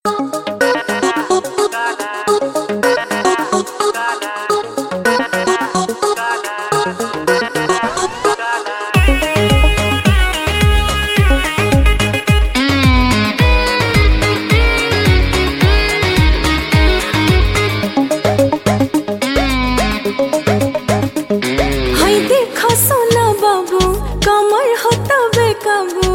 हाय देखा सोना बाबू कमर होता बेकाबू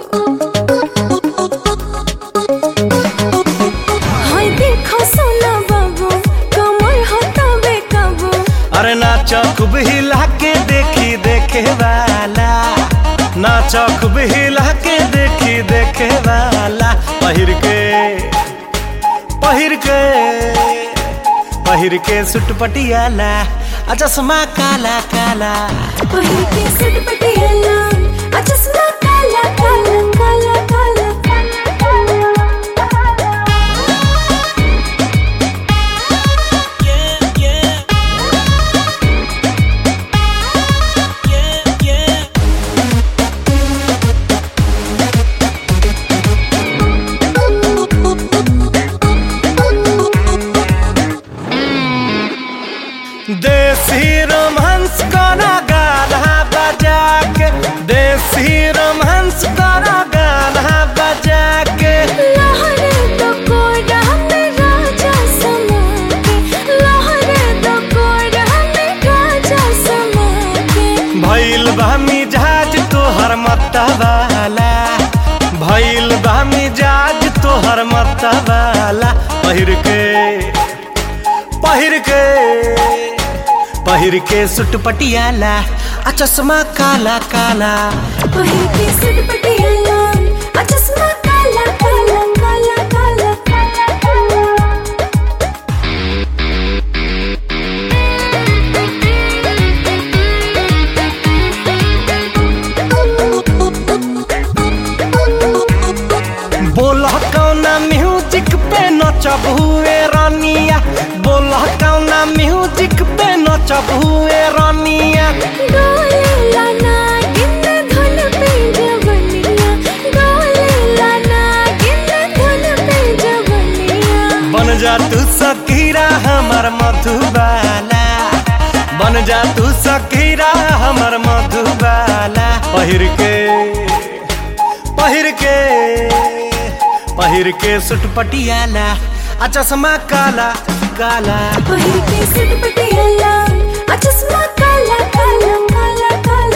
हाय देखा सोना बाबू कमर होता बेकाबू अरे नाचा खूब हिला के देखी देखे वाला नाचा खूब हिला के देखी देखे वाला पहिर के पहिर के पहिर के सुट पटियाला आ चश्मा काला काला पहिर के सट पटियाला आ चश्मा काला काला काला काला काला देसी रोमांस करा गाना बजा के देसी रोमांस करा गाना बजा के लहरे तो कोरा में राजा समा के लहरे तो कोरा में राजा समा के भइल बा मिजाज तोहर मतवाला भइल बा मिजाज तोहर मतवाला पहिर के पहिर के पहिर के सुट पटियाला आ चश्मा काला काला पहिर के सट पटियाला आ चश्मा काला काला काला काला काला काला बोला कौना म्यूजिक पे नचब हुए रानिया बोला कौना म्यूजिक पे नचब हुए रानिया डोले लाना गिन धुन पे जवनिया डोले लाना गिन धुन पे जवनिया बन जा तू सकीरा हमर मधुबाला बन जा तू सकीरा हमर मधुबाला पहिर के पहिर के पहिर के सुट पटियाला आ चश्मा काला काला पहिर के सट पटियाला आ चश्मा काला काला काला काला